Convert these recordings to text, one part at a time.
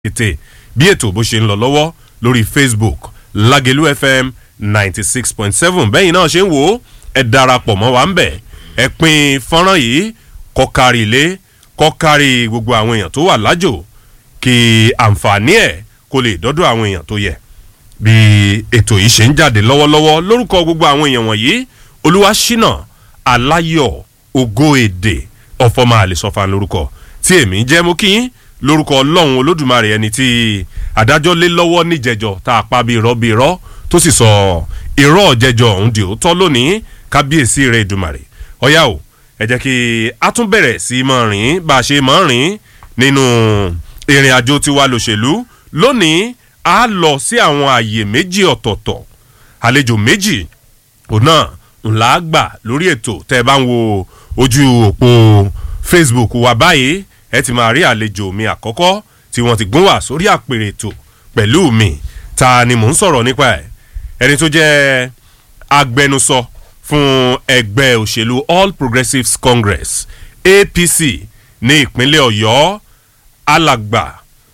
ètè bí ètò bó ṣe ń lọ lọ́wọ́ lórí facebook lagelu fm ninety six point seven bẹ́yìn náà ṣe ń wò ó ẹ darapọ̀ mọ́ wa ń bẹ̀ ẹ pin fọ́nrán yìí kọ́kárí ilé kọ́kárí gbogbo àwọn èèyàn tó wà lájò kí àǹfààní ẹ̀ kó lè dọ́dọ̀ àwọn èèyàn tó yẹ bí ètò yìí ṣe ń jáde lọ́wọ́lọ́wọ́ lórúkọ gbogbo àwọn èèyàn wọ̀nyí olúwaṣínà aláyọ̀ ògo èdè ọ̀fọ̀mọ àlèsọ̀fà lórúkọ tí èmi jẹ́ mú kí yín lórúkọ ọlọ́run olódùmarè ẹni tí adájọ́ lé lọ́wọ́ níjẹjọ tá a pa bí irọ́ bí irọ́ tó sì sọ irọ́ jẹjọ ọ̀hún di òótọ́ lónìí kábíyèsí rẹ̀ ìdùmarè ọ̀yá o ẹ jẹ́ kí a tún bẹ̀rẹ̀ sí í máa rìn bá a ṣe máa rìn nínú ìrìn àjò tiwa lòṣèlú lónìí a lọ sí àwọn àyè méjì ọ̀tọ̀ọ̀tọ̀ àlejò méjì òun náà ńlá gbà lórí ètò tẹ́ ẹ bá ń wo ojú òpó facebook wa báyìí ẹ ti máa rí àlejò mi àkọ́kọ́ tí wọ́n ti gún wá sórí àpèrè ètò pẹ̀lú mi ta ni mò ń sọ̀rọ̀ nípa ẹ̀ ẹni tó jẹ́ agbẹnusọ fún ẹgbẹ́ òṣèlú all progressives congress apc ní ìpínlẹ̀ ọ̀yọ́ alàgbà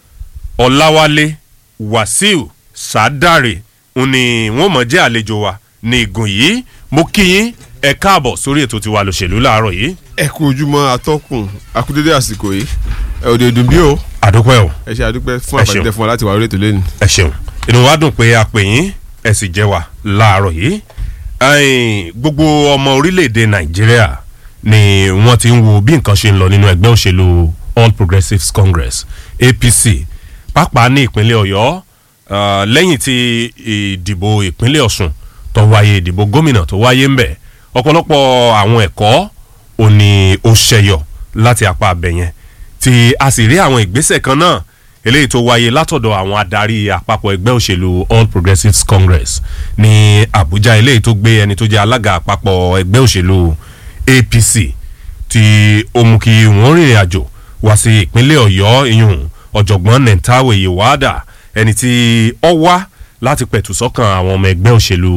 ọ̀làwálé wàsíù sádàrè ń ní wọ́n mọ̀ jẹ́ àlejò wa ní igun yìí mo kí yín ẹ káàbọ̀ sórí ètò tiwa lòṣèlú láàárọ̀ yìí. ẹ kú ojúmọ́ atọ́kùn akúndédé àsìkò yìí ẹ òde ìdùn bí o àdúpẹ́ o ẹ ṣe àdúpẹ́ fún Ẹ ṣeun. àpàtẹ fún wa láti wà orí ètò lẹ́nu. ẹ ṣeun inú wa dùn pé a pè yín ẹ sì jẹ́ wa láàárọ̀ yìí Ẹ̀yin, gbogbo ọmọ orílẹ̀-èdè nàìjíríà ni wọ́n ti ń wo bí nǹkan ṣe ń lọ nínú ẹgbẹ́ òṣèlú all progressives congress apc pàápàá ní ìpínlẹ̀ ọ̀yọ́ ah, lẹ́yìn tí ìdìbò ìpínlẹ̀ ọ̀sùn tó wáyé ìdìbò gómìnà tó wáyé ń bẹ̀ ọ̀pọ̀lọpọ̀ àwọn ẹ̀kọ́ òní ó ṣẹyọ láti apá abẹ yẹn tí a sì rí àwọn ìgbésẹ̀ kan náà eléyìí tó wáyé látọ̀dọ̀ àwọn adarí àpapọ̀ ẹgbẹ́ òṣèlú all progressives congress ní abuja eléyìí tó gbé ẹni tó jẹ́ alága àpapọ̀ ẹgbẹ́ òṣèlú apc tí ó mú kí wọ́n rìnrìn àjò wá sí ìpínlẹ̀ ọ̀yọ́ ìyún ọ̀jọ̀gbọ́n nentawe yewada ẹni tí ó wá láti pẹ̀tù sọ́kàn àwọn ọmọ ẹgbẹ́ òṣèlú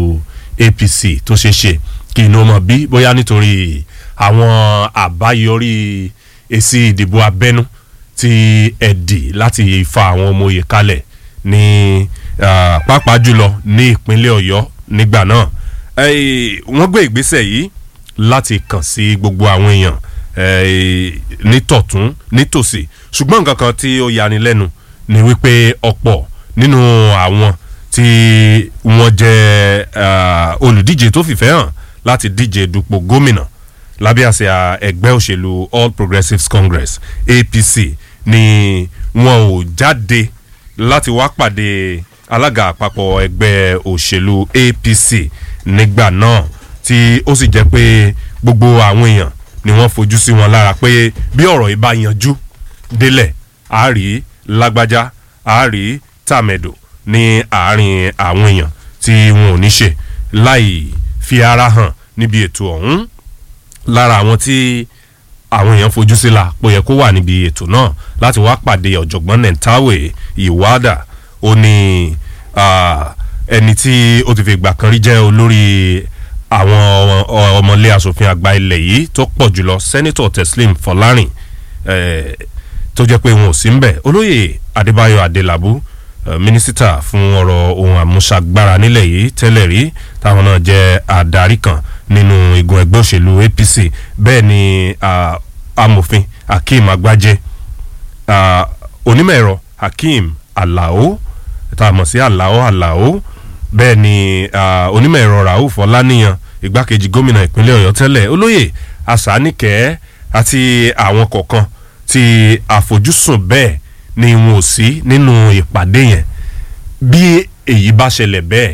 apc tó ṣeé ṣe kí inú ọmọ bí bóyá nítorí àwọn àbáyọrí èsì ìdìbò abẹ́nú tí ẹ̀dì láti fa àwọn ọmọ òye kalẹ̀ ní ah, pàápàá jùlọ ní ìpínlẹ̀ ọ̀yọ́ nígbà náà Eh, wọ́n gbé ìgbésẹ̀ yìí láti kàn sí gbogbo àwọn èèyàn eh, nítọ̀tún nítòsí ṣùgbọ́n nǹkan kan tí ó yani lẹ́nu ni wípé ọ̀pọ̀ nínú àwọn tí wọ́n jẹ́ ah, olùdíje tó fìfẹ́ hàn láti díje dupò gómìnà lábẹ́ àsíá ẹgbẹ́ òṣèlú all progressives congress apc ni wọn ò jáde láti wá pàdé alága àpapọ̀ ẹgbẹ́ òṣèlú apc nígbà náà tí ó sì jẹ́ pé gbogbo àwọn èèyàn ni wọ́n fojú sí wọn lára pé bí ọ̀rọ̀ yìí bá yanjú délẹ̀ a rí lágbájá a rí tàmẹ̀dò ní àárín àwọn èèyàn tí wọn ò ní ṣe láì fi ara hàn níbi ètò ọ̀hún lára àwọn tí àwọn èèyàn fojú sí la pé ó yẹ kó wà níbi ètò náà láti wá pàdé ọ̀jọ̀gbọ́n nentawe ìwádà ó ní ah, ẹni tí ó ti fi ìgbà kan rí jẹ́ olórí àwọn ọmọ- ọmọlé asòfin àgbà ilẹ̀ yìí tó pọ̀ jùlọ sẹ́nitọ̀ teslim fọlárin eh, tó jẹ́ pé wọn ò sí ń bẹ̀ olóyè adébáyọ̀ adélábù eh, mínísítà fún ọ̀rọ̀ ohun àmúṣagbára nílẹ̀ yìí tẹ́lẹ̀ rí táwọn náà jẹ́ adarí kan nínú igun ẹgbẹ́ òṣèlú apc bẹ́ẹ̀ ni ah, amòfin akeem agbájé ah, onímọ̀ ẹ̀rọ hakeem alao tá a mọ̀ sí alao alao bẹ́ẹ̀ ni ah, onímọ̀ ẹ̀rọ rauf ọláníyàn igbákejì gómìnà ìpínlẹ̀ ọ̀yọ́ tẹ́lẹ̀ olóyè asánìkẹ́ àti àwọn kọ̀ọ̀kan tí àfojúsùn bẹ́ẹ̀ ni wọn ò sí nínú ìpàdé yẹn bí èyí bá ṣẹlẹ̀ bẹ́ẹ̀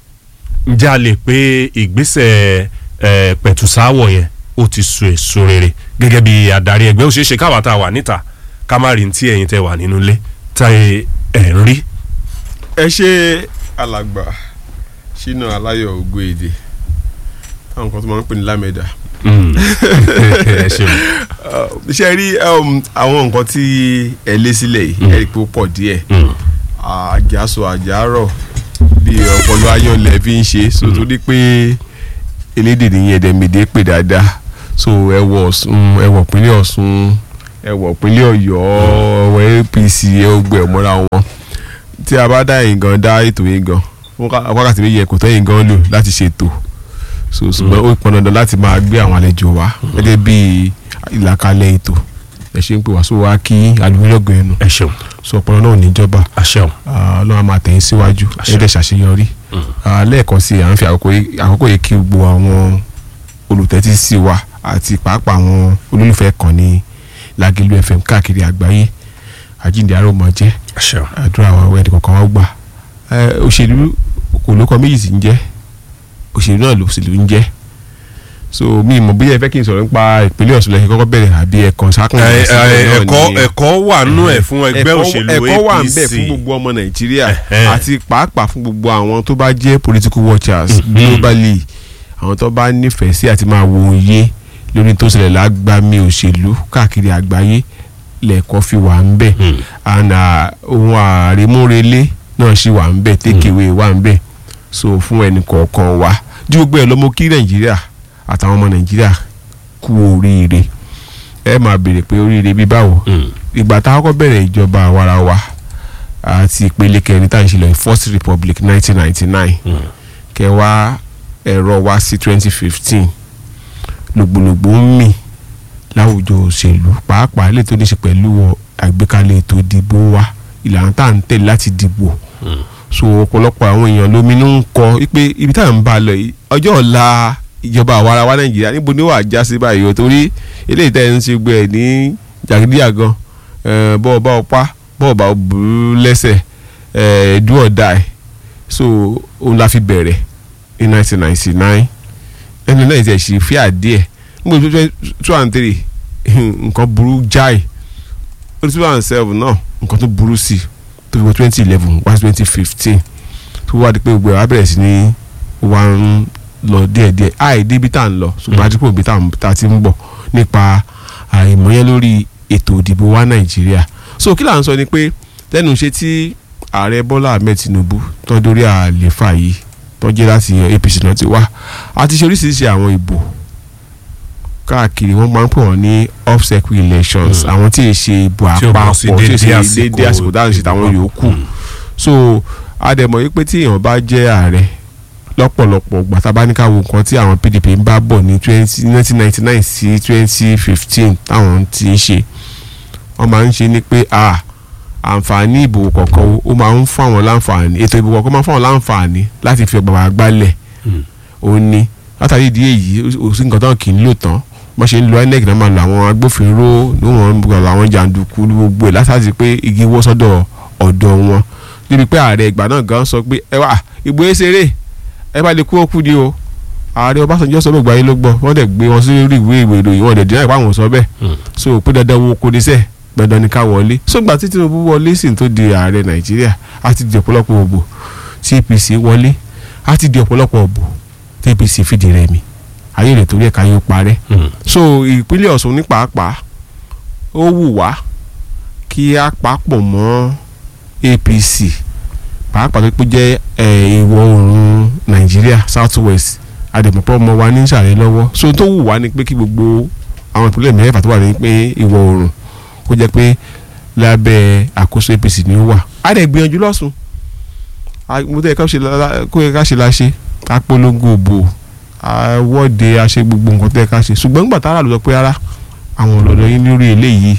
ǹjẹ́ a lè pé ìgbésẹ̀ eh, pẹ̀tùsáwọ̀ yẹn ó ti so èso rere gẹ́gẹ́ bí adarí ẹgbẹ́ ó ṣeé ṣe káwa tá a wà níta ká má rí ní tí ẹ̀yin tẹ wà nínú ilé tá ẹ ẹ̀ ń rí. ẹ ṣe alàgbà ṣínà aláyọ̀ ògo èdè àwọn kan tó máa ń pè ní lámẹ́dà. Mm. ẹ ṣeun. ṣe rí um, àwọn nǹkan tí ẹ lé sílẹ̀ yìí ẹ rí i pé ó pọ̀ díẹ̀ Mm. àjàsọ àjàrọ̀ bí ọpọlọ ayọ̀lẹ̀ fi ń ṣe so tó dé pé elédè nìyẹn ẹ̀dẹ̀mẹ̀dẹ̀ pè dáadáa so ẹ wọ ọ̀sùn ẹ wọ ìpínlẹ̀ ọ̀sùn ẹ wọ̀ pínlẹ̀ ọ̀yọ́ ọ̀wọ̀ apc ẹ ó gbẹ mọ́ra wọn tí a bá dá yín gan dá ètò yín gan fún wákà- wákàtí méjì ẹ kò tẹ́yìn gan lò láti ṣètò so ṣùgbọ́n ó pọn dandan láti máa gbé àwọn àlejò wá gẹ́gẹ́ bí ìlàkalẹ̀ ètò ẹ ṣe ń pè wá sówó wá kí alùpùpù ẹnu ẹ ṣeun sọ ọpọlọ náà níjọba àṣẹun Ah, ọlọ́run á máa tẹ̀yìn síwájú Àṣẹ. ẹ̀ẹ́dẹ̀ ṣàṣeyọrí Ah, lẹ́ẹ̀kan sí i à ń fi àkókò yìí- àkókò yìí kí gbogbo àwọn olùtẹ́tí sí wa àti pàápàá àwọn olólùfẹ́ kan ní Lágẹ̀lú FM káàkiri àgbáyé àjíǹde àárọ̀ máa jẹ́ àṣẹun àdúrà àwọn ẹnì kọ̀ọ̀kan wá gbà Eh, òṣèlú kò lóko méjì sí ń jẹ́ òṣèlú náà lòṣèlú ń jẹ́ so mi mọ̀ bóyá ẹ fẹ́ kí n sọ̀rọ̀ nípa ìpínlẹ̀ Ọ̀ṣun lẹ́yìn kọ́kọ́ bẹ̀rẹ̀ àbí ẹ̀kan sákùn Ẹ- ẹ- ẹ̀kọ́ ẹ̀kọ́ wà nú ẹ̀ fún ẹgbẹ́ ẹ̀kọ́- òṣèlú ẹ̀kọ́ wà ń bẹ̀ APC fún gbogbo ọmọ nàìjíríà Ẹ̀hẹ́n. àti pàápàá fún gbogbo àwọn tó bá jẹ́ political watchers globally àwọn tó bá nífẹ̀ẹ́ sí àti máa wo òye lórí tó ṣẹlẹ̀ lágbàmì òṣèlú káàkiri àgbáyé lẹ́ẹ̀kọ́ fi wà ń bẹ̀ Hmm. and ah, ohun àrèmúrelé náà sì wà ń bẹ̀ takeaway wà ń bẹ̀ so fún ẹnì kọ̀ọ̀kan wa ju gbogbo ẹ̀ lọ́mọ kí nàìjíríà àtàwọn ọmọ nàìjíríà kú oríire ẹ máa béèrè pé oríire bí báwo Hmm. ìgbà tá a kọ́kọ́ bẹ̀rẹ̀ ìjọba àwarawa àti ìpele kẹrin tá à ń ṣe lọ first republic nineteen ninety nine Hmm. kẹwàá ẹ̀rọ wá sí twenty fifteen lògbòlògbò ń mì láwùjọ òṣèlú pàápàá lè tó ní ṣe pẹ̀lú àgbékalẹ̀ ètò ìdìbò wa ìlànà tá à ń tẹ̀lé láti dìbò Hmm. so ọ̀pọ̀lọpọ̀ àwọn èèyàn lóminú ń kọ pé ibi tá à ń bá a lọ yìí ọjọ́ ọ̀la ìjọba àwarawa nàìjíríà níbo ni wàá já sí báyìí o torí eléyìí tẹ́ ẹ ń ṣe gbé ẹ̀ ní jàgídíàgan bọ́ọ̀ bá ọpá bọ́ọ̀ bá bù ú lẹ́sẹ̀ eh, do or die so òun la fi bẹ̀rẹ̀ ní nineteen ninety nine ẹni náà ti ẹ̀ ṣe fíà díẹ̀ níbo tó two and three nǹkan burú jáì ó two and seven náà nǹkan tó burú sí i tó fi wọ twenty eleven wá twenty fifteen tó wá di pé gbogbo ẹ̀ wá bẹ̀rẹ̀ sí ní wá ń lọ díẹ̀díẹ̀ àì débi tá à ń lọ ṣùgbọ́n àdìpọ̀ ibi tá à ti ń bọ̀ nípa àìmọ̀yẹ́ lórí ètò ìdìbò wa nàìjíríà so kí là ń sọ ni pé lẹ́nu iṣẹ́ tí ààrẹ bọ́lá ahmed tinubu tó dórí àléfà yìí tó jẹ́ láti apc náà ti wá a ti ṣe oríṣiríṣi àwọn ìbò káàkiri wọ́n máa ń pè wọ́n ní off circuit elections Mm. àwọn tí ì ṣe ìbò Tí ó bọ́ sí àpapọ̀ tí ì déédéé ṣe àsìkò déédéé àsìkò dáhùn sí tàwọn ìdìbò. yòókù Mm. so àdèmọ̀ yìí pé tí èèyàn bá jẹ́ ààrẹ lọ́pọ̀lọpọ̀ gbàtàbáníkà wo nǹkan tí àwọn pdp ń bá bọ̀ ní nineteen ninety nine sí twenty fifteen táwọn ti ń ṣe wọ́n máa ń ṣe ni pé a àǹfààní ìbò kọ̀ọ̀kan o, ó máa ń fún àwọn láǹfààní ètò ìbò kọ̀ọ̀kan máa ń fún àwọn láǹfààní láti fi ọgbà wàá gbálẹ̀ Hmm. ó ní látàrí ìdí èyí ó sì nǹkan tán kì í lò tán wọ́n ṣe ń lo inec náà máa lo àwọn agbófinró ní wọ́n ń lo àwọn jàǹdùkú ní gbogbo ẹ̀ látàrí pé igi wọ́ sọ́dọ̀ ọ̀dọ̀ wọn níbi pé ààrẹ ìgbà náà gan sọ pé ẹ wá ìbò ẹ ṣeré ẹ bá lè kú òkú ni o ààrẹ ọbásanjọ́ sọ gbogbo ayé ló gbọ́ wọ́n dẹ̀ gbé wọn sí orí ìwé ìwé ìròyìn wọn dẹ̀ dín àìpá àwọn sọ bẹ́ẹ̀ Hmm. so pé dandan wo kò ní sẹ́ dandan ni ká wọlé so gbà tí tinubu wọlé sì tó di ààrẹ nàìjíríà á ti di ọ̀pọ̀lọpọ̀ òbò tí apc wọlé á ti di ọ̀pọ̀lọpọ̀ òbò tí apc fìdí rẹmi ayé rẹ̀ torí ẹ̀ka yóò parẹ́ Hmm. so ìpínlẹ̀ ọ̀ṣun ní pàápàá ó wù wá kí a papọ̀ mọ́ apc pàápàá tó pé jẹ́ eh, ìwọ̀ oòrùn nàìjíríà south west àdèmọ̀pọ̀ ọmọ wa ní sàrẹ́ lọ́wọ́ so tó wù wá ni pé kí gbogbo àwọn ìpínlẹ̀ mẹ́fà tó wà ní pé ìwọ̀ oòrùn kó jẹ́ pé lábẹ́ àkóso apc ni ó wà á dẹ̀ gbìyànjú lọ́sùn A- mo tẹ́ ẹ ká ṣe la- la- kó yẹ ká ṣe la ṣe ká polongo òbò àwọ́de àṣe gbogbo nǹkan tẹ́ ẹ ká ṣe ṣùgbọ́n nígbà tára ló sọ pé rárá àwọn ọ̀lọ́dọ̀ yín lórí eléyìí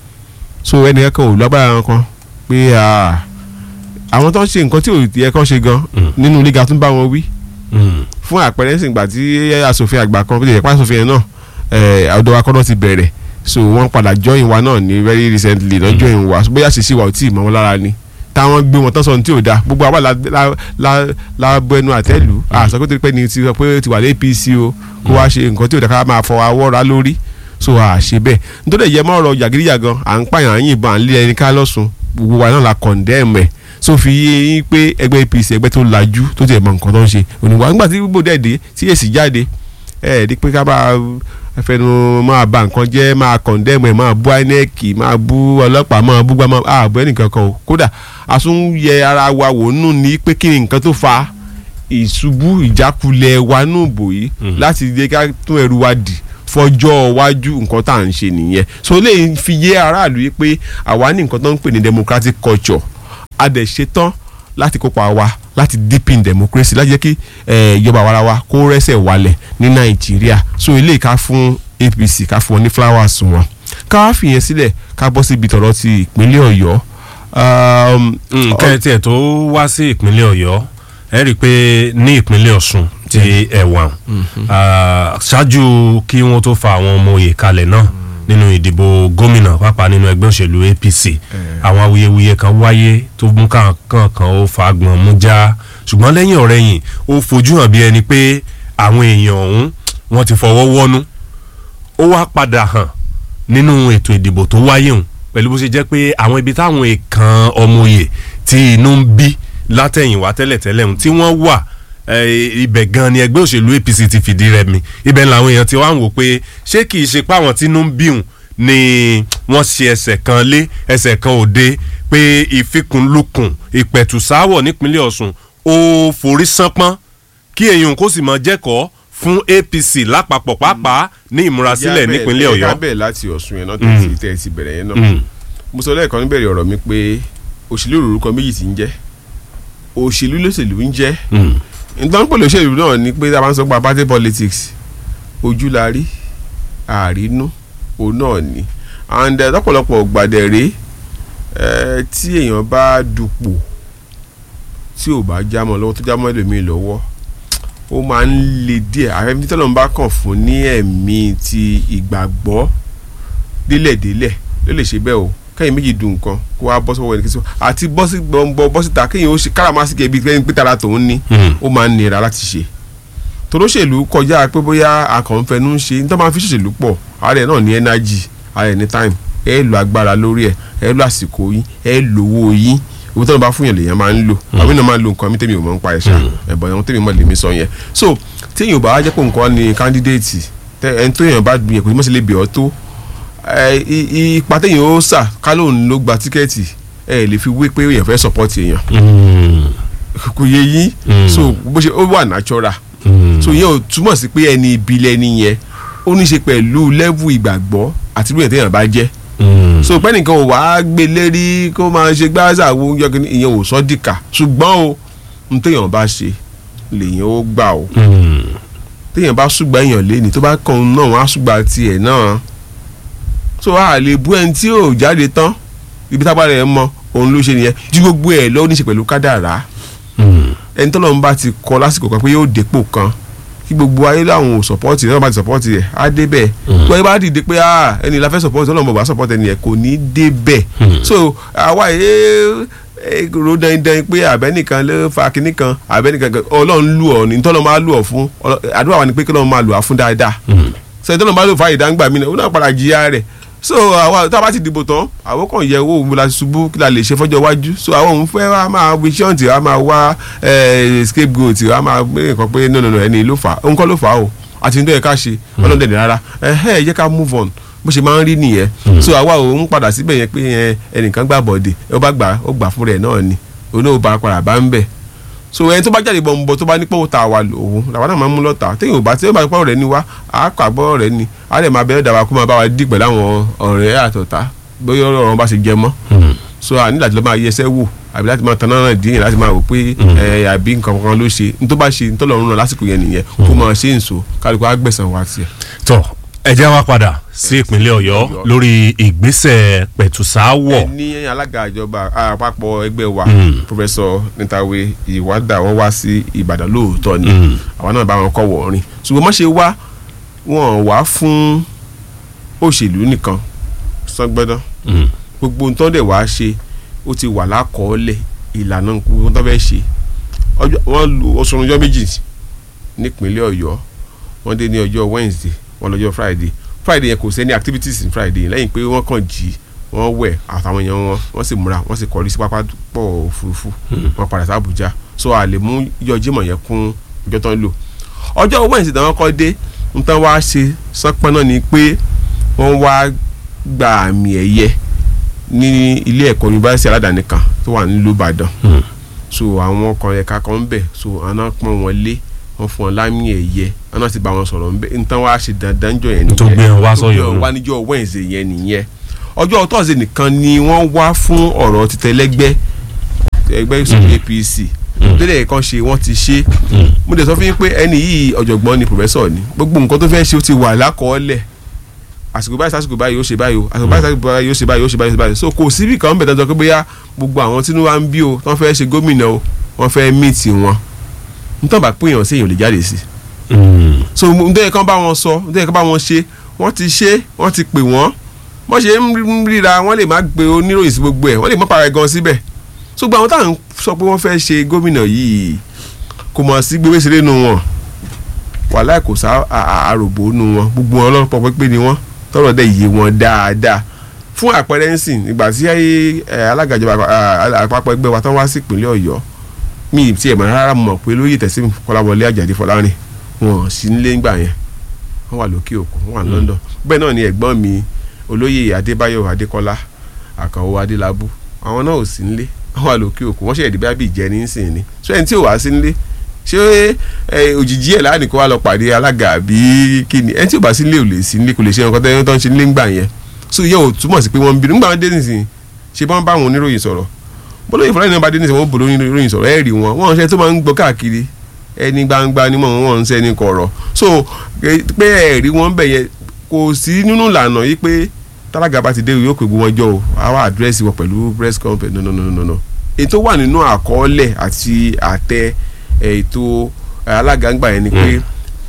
so ẹnì kankan ò lágbára kan pé ah, àwọn tó ń ṣe nǹkan tí ò yẹ kán ṣe gan Mm. nínú ilé ga tún bá wọn wí Hmm. fún àpẹẹrẹ sì gbà tí asòfin àgbà kan bíi ìyẹ̀pá asòfin yẹn náà ẹ̀ ọ̀dọ̀ wa kọ́nà ti bẹ̀rẹ̀ so wọ́n padà join wa náà ní very recently lọ́ join wa bóyá ṣèṣì wa ò tí ì mọ́ wọn lára ni táwọn gbé wọn tán sọ ní tí ò da gbogbo àwa la la la la bọ ẹnu àtẹ́lù àṣọ pé tó pẹ́ ni ti sọ pé ó ti wà ní APC o kó wá ṣe nǹkan tí ò da ká máa fọ awọ́ra lórí so à ṣe bẹ́ẹ̀ nítorí ẹ̀yẹ mọ́ ọ̀rọ̀ jàgídíjàgan à ń pààyàn à ń yìnbọn à ń lé ẹni ká lọ́sùn gbogbo wa náà la condemn ẹ̀ so fi yé yín pé ẹgbẹ́ APC ẹgbẹ́ tó lajú tó tiẹ̀ mọ nǹkan tó ń ṣe òníwà nígbà tí gbogbo dẹ̀ dé tí èsì jáde ẹ̀ ẹ̀ di pé ká bá fẹnu máa ba nǹkan jẹ́ máa condemn ẹ̀ máa bú INEC máa bú ọlọ́pàá máa bú gbàmọ́ ààbò ẹnìkan kan o kódà a tún yẹ ara wa wò nù ní pé kí ni nǹkan tó fa ìṣubú ìjákulẹ̀ wa nù bò yìí Mm. láti lè ká tún ẹrù wa dì fọjọ́ iwájú nǹkan tá à ń ṣe nìyẹn so lè fi yé aráàlú yìí pé àwa ní nǹkan tó ń pè ní democratic culture a dẹ̀ ṣetán láti kópa wa láti deepen democracy láti jẹ́ kí eh, ìjọba àwarawa kó rẹ́sẹ̀ wálẹ̀ ní nàìjíríà so ilé ká fún apc ká fún wọn ní flowers wọn ká wá fìyẹn sílẹ̀ ká bọ́ síbi tọ̀rọ̀ ti ìpínlẹ̀ ọ̀yọ́ um, nǹkan ẹ̀ tiẹ̀ tó wá sí ìpínlẹ̀ ọ̀yọ́ ẹ rí i pé ní ìpínlẹ̀ ọ̀ṣun ti ẹ̀wà ṣáájú kí wọ́n tó fa àwọn ọmọ òye kalẹ̀ náà nínú ìdìbò gómìnà pàápàá nínú ẹgbẹ́ òṣèlú apc àwọn awuyewuye kan wáyé tó mú kankan kan ó fa agbọ̀n mú já ṣùgbọ́n lẹ́yìn ọ̀rẹ́yìn ó fojú hàn bí ẹni pé àwọn èèyàn ọ̀hún wọ́n ti fọwọ́ wọ́nú ó wá padà hàn nínú ètò ìdìbò tó wáyé hùn pẹ̀lú bó ṣe jẹ́ pé àwọn ibi táwọn èèkàn ọmọye tí inú ń bí látẹ̀yìnwá tẹ́lẹ̀tẹ́lẹ̀ hùn tí wọ́n wà eh, ibẹ̀ gan ni ẹgbẹ́ òṣèlú apc ti fìdí rẹmi ibẹ̀ làwọn èèyàn ti wá ń wò pé ṣé kìí ṣe pé àwọn tí inú ń bí hùn ni wọ́n ṣe ẹsẹ̀ kan lé ẹsẹ̀ kan òde pé ìfikùnlukùn ìpẹ̀tùsáwọ̀ nípínlẹ̀ ọ̀ṣun ó forí sánpọ́n kí èèyàn kó sì mọ jẹ́kọ̀ọ́ fún apc lápapọ̀ pàápàá ní ìmúrasílẹ̀ nípínlẹ̀ ọ̀yọ́. ẹ̀ka bẹ́ẹ̀ láti ọ̀ṣun yẹn náà tẹ̀ tẹ̀ ti bẹ̀rẹ̀ yẹn náà mo sọ lẹ́ẹ̀kan níbẹ̀rẹ̀ ọ̀rọ̀ mi pé òṣèlú òrùkọ méjì ti ń jẹ́ òṣèlú lóṣèlú ń jẹ́ nǹkan pẹ̀lú òṣèlú náà ni pé a máa ń sọ pé party politics ojú la rí àrínú òun náà ni and lọ́pọ̀lọpọ̀ gbàdẹ̀rẹ́ tí èèyàn bá dupò tí ò bá jámọ́ lọ́wọ́ tó jámọ́ ẹlòmíì lọ́wọ́ ó máa ń le díẹ̀ àfẹ́mi tí tọ́lọ́mù bá kàn fún ní ẹ̀mí ti ìgbàgbọ́ délẹ̀délẹ̀ ló lè ṣe bẹ́ẹ̀ o kẹ́yìn méjì dùn nǹkan kó wá bọ́ sọ́wọ́ ẹnìkan àti bọ́sí gbọ̀ngbọ̀ bọ́síta kéèyàn ó ṣe káràmásìkè ibi pé pété ara tòun ní ó máa ń nira láti ṣe tòlóṣèlú kọjá pé bóyá akọ̀ǹfẹ̀nu ń ṣe nítorí máa fi ṣòṣèlú pọ̀ ààrẹ náà ní energy ààrẹ ní time ẹ lo agbára lórí ẹ ẹ lo àsìkò yín ẹ lówó yín owó tó ń bá fún yẹn lèèyàn máa ń lò àwọn èèyàn máa ń lo nǹkan mi tèmi ò mọ̀ ń pa ẹ̀ṣá ẹ̀bọ̀n ẹ̀hún tèmi mọ̀ lèmi sọ yẹn so téèyàn ò bá wá jẹ́ pé nǹkan ni candidate ẹni tó yàn bá gbìyànjú kò ní mọ̀ sí lè bẹ̀ ọ́ tó ipa téèyàn ó sà kálóòn ló gba tíkẹ́ẹ̀tì ẹ lè fi wé pé èèyàn fẹ́ support èèyàn kò yẹ yín so bó ṣe ó wà natural so yẹn ò túmọ̀ sí pé ẹni ìbílẹ̀ nìyẹn ó ní í ṣe pẹ̀lú level ìgbàgbọ́ àti bí èèyàn bá jẹ́ so pé nìkan ò wá gbé lérí kó máa ṣe gbáàsà wo yọkìn ìyẹn ò sọ dìkà ṣùgbọ́n o n téèyàn bá ṣe lèyàn ó gbà o téèyàn bá ṣùgbọ́n èèyàn léni tó bá kàn náà wọ́n á ṣùgbọ́n tiẹ̀ náà so a lè bú ẹni tí ò jáde tán ibi tábà rẹ̀ mọ òun ló ṣe nìyẹn ju gbogbo ẹ̀ lọ ní ṣe pẹ̀lú kádàrá ẹni tọ́lọ́run bá ti kọ lásìkò kan pé yóò dépò kan kí gbogbo ayé láwọn ò sọpọ́tì náà bá ti sọpọ́tì rẹ̀ á débẹ̀ tó ẹ bá dìde pé ẹni la fẹ́ sọpọ́tì ọlọ́mọ bá sọpọ́tì ẹni yẹn kò ní débẹ̀ so àwa yé ro dandan pé àbẹ́nìkan ló fa kinní kan àbẹ́nìkan ọlọ́run lù ọ́ ní tọ́lọ́ máa lù ọ́ fún àdúrà wa ni pé kí ọlọ́run máa lù ọ́ fún dáadáa sẹ́yìn tọ́lọ́ máa lù fún àyèdáńgbà mi náà ó náà padà jìyà rẹ̀ so àwa tá a bá ti dìbò tán àwọn kan yẹ owó la ṣubú kí la lè ṣe fọ́jọ́ iwájú so àwọn òun fẹ́ wá máa wí ṣọ́ọ̀tì wá máa wá scapegoat wá máa gbé nǹkan pé no no no ẹni ló fà á nǹkan ló fà á o àti nítorí ká ṣe ọlọ́dẹ̀ ní rárá ẹ jẹ́ ká move on bó ṣe máa ń rí nìyẹn so àwa òun padà síbẹ̀ yẹn pé ẹnìkan gbà bọ̀dẹ̀ ó bá gbà ó gbà fún rẹ̀ náà ni olóò bá padà bá ń bẹ̀ so ẹni tó bá jáde bọ̀m̀bọ̀ tó bá ní pọ̀ ta wa lòun làwọn náà máa ń mú lọ́ta téèyàn ò bá tí ó bá pọ̀ rẹ̀ ni wá á kà gbọ́ rẹ̀ ni á lè máa bẹ̀rẹ̀ dàwa kó máa bá wa dì pẹ̀lú àwọn ọ̀rẹ́ àtọ̀tá bóyá ọ̀rọ̀ wọn bá ṣe jẹ mọ́ so a ní láti lọ máa yẹsẹ́ wò àbí láti máa tan náà dín yẹn láti máa wò pé ẹ àbí nǹkan kan ló ṣe ní tó bá ṣe ní tọ́lọ́run náà lásìkò yẹn nìyẹn kó máa ṣe ń so kálukú á gbẹ̀sán wa tiẹ̀. tọ ẹ jẹ́ wá padà sí ìpínlẹ̀ ọ̀yọ́ lórí ìgbésẹ̀ pẹ̀tùsáwọ̀. ẹ ní alága ìjọba àpapọ̀ ẹgbẹ́ wa pọfẹsọ nítawé ìwádà wọn wá sí ìbàdàn lóòótọ́ ni àwọn náà bá wọn kọ́ wọ̀ọ́rin ṣùgbọ́n má ṣe wá wọn wá fún òṣèlú nìkan sọgbọ́dọ̀ gbogbo nǹkan dẹ̀ wá ṣe ó ti wà lákọọ́lẹ̀ ìlànà gbogbo tó fẹ́ ṣe wọ́n lu oṣù ọjọ́ méjì nípínlẹ̀ ọ̀yọ́ wọ́n dé ní ọjọ́ wednesday wọ́n lọ́jọ́ friday friday yẹn kò sẹ́ni activities ní friday yẹn lẹ́yìn pé wọ́n kàn jí wọ́n wẹ̀ àtàwọn èèyàn wọn wọ́n sì múra wọ́n sì kọrí sí pápákọ̀ òfurufú wọ́n padà sí àbújá so a lè mú yọ jímọ̀ yẹn kún ọjọ́ tán lò ọjọ́ wednesday tí wọ́n kọ́ dé ń tán wá ṣe sánpọ́n náà ni pé wọ́n wá gba àmì ẹ̀yẹ ní ilé ẹ̀kọ́ yunifásitì aládàáni kan tó wà nílùú ìbàdàn so àwọn kan ẹ̀ka kan ń bẹ̀ so àwọn náà pọ́n wọn lé wọ́n fún wọn lámì ẹ̀yẹ wọn náà ti bá wọn sọ̀rọ̀ nbẹ nǹkan wá ṣe dandan jọ yẹn Tó gbé wọn wá sọ́yọ̀ tó gbé wọn nù. wá níjọ́ Wednesday yẹn nìyẹn ọjọ́ Thursday nìkan ni wọ́n wá fún ọ̀rọ̀ títẹ̀lẹ́gbẹ́ ẹgbẹ́ ìsọ̀rọ̀ APC tẹ́lẹ̀ kan ṣe wọ́n ti ṣe mo dẹ̀ sọ fún yín pé ẹni yìí ọ̀jọ̀gbọ́n ni pòfẹ́sọ̀ ni gbogbo nǹkan tó fẹ́ ṣe ó ti wà lákọọ́lẹ̀ àsìkò báyìí sásìkò báyìí yóò ṣe báyìí o àsìkò báyìí sásìkò báyìí yóò ṣe báyìí yóò ṣe báyìí yóò ṣe báyìí so kò síbi kan bẹ̀ dandan pé bóyá gbogbo àwọn tí wọ́n ń bí o tí wọ́n fẹ́ ṣe gómìnà o wọ́n fẹ́ míìtì wọn nítorí bá pín èèyàn sí èèyàn lè jáde sí so nítorí kan bá wọn sọ nítorí kan bá wọn ṣe wọ́n ti ṣe wọ́n ti pè wọ́n wọ́n ṣe ń ríra wọ́n lè má gbé oníròyìn sí gbogbo ẹ̀ wọ́n lè má para ẹ̀ gan síbẹ̀ so gbogbo àwọn táwọn sọ pé wọ́n fẹ́ ṣe gómìnà yìí kò mọ̀ sí gbé wéṣẹ̀ lẹ́nu wọn wàhálà kò sá àròbó nu wọn gbogbo wọn lọ́pọ̀ pépé ni wọ́n tọrọ dẹ̀ yé wọn dáadáa fún àpẹẹrẹ ńsìn ìgbà tí alága ìjọba àpapọ̀ ẹgbẹ́ wa tán wá sí ìpínlẹ̀ ọ̀yọ́ mi tiẹ̀ mọ̀ rárá mọ̀ pé lóyè tẹ̀sí kọ́láwọlé àjàdí fọlárin wọn sí nílé ńgbà yẹn wọ́n wà lókè òkun wọ́n wà ní London bẹ́ẹ̀ náà ni ẹ̀gbọ́n mi olóyè adébáyọ̀ adékọ́lá àkànwó adélábù àwọn náà ò sí nílé wọ́n wà lókè òkun wọ́n ṣẹ̀dí bí abí ìjẹni ń sìn ni so ẹni tí ò wá sí nílé ṣé òjijì ẹ̀ láàánú kó wá lọ pàdé alága àbí kíni ẹni tí ò bá sí nílé ò lè sí nílé kò lè ṣe nǹkan tẹ́lẹ̀ tó ń ṣe nílé ńgbà yẹn so yẹ ò túmọ̀ sí pé wọ́n ń bínú ńgbà wọn dé nísìnyí ṣe bá wọn bá wọn oníròyìn sọ̀rọ̀ bólóyìn fúnra ìnáwó bá dé nísìnyí wọ́n bò oníròyìn sọ̀rọ̀ ẹ̀ rí wọn wọ́n ṣe tó máa ń gbọ́ káàkiri ẹni gbangba ni mọ̀ wọ́n ń sẹ́ni kọ̀rọ̀ so pé ẹ̀ rí wọn bẹ̀ yẹn kò sí nínú ìlànà yìí pé tálága bá ti dé yóò pè gbogbo wọn jọ o àwa àdírẹ́sì wọn pẹ̀lú press conference no no no no no ètò wà nínú àkọọ́lẹ̀ àti àtẹ ètò alága ńgbà yẹn ni pé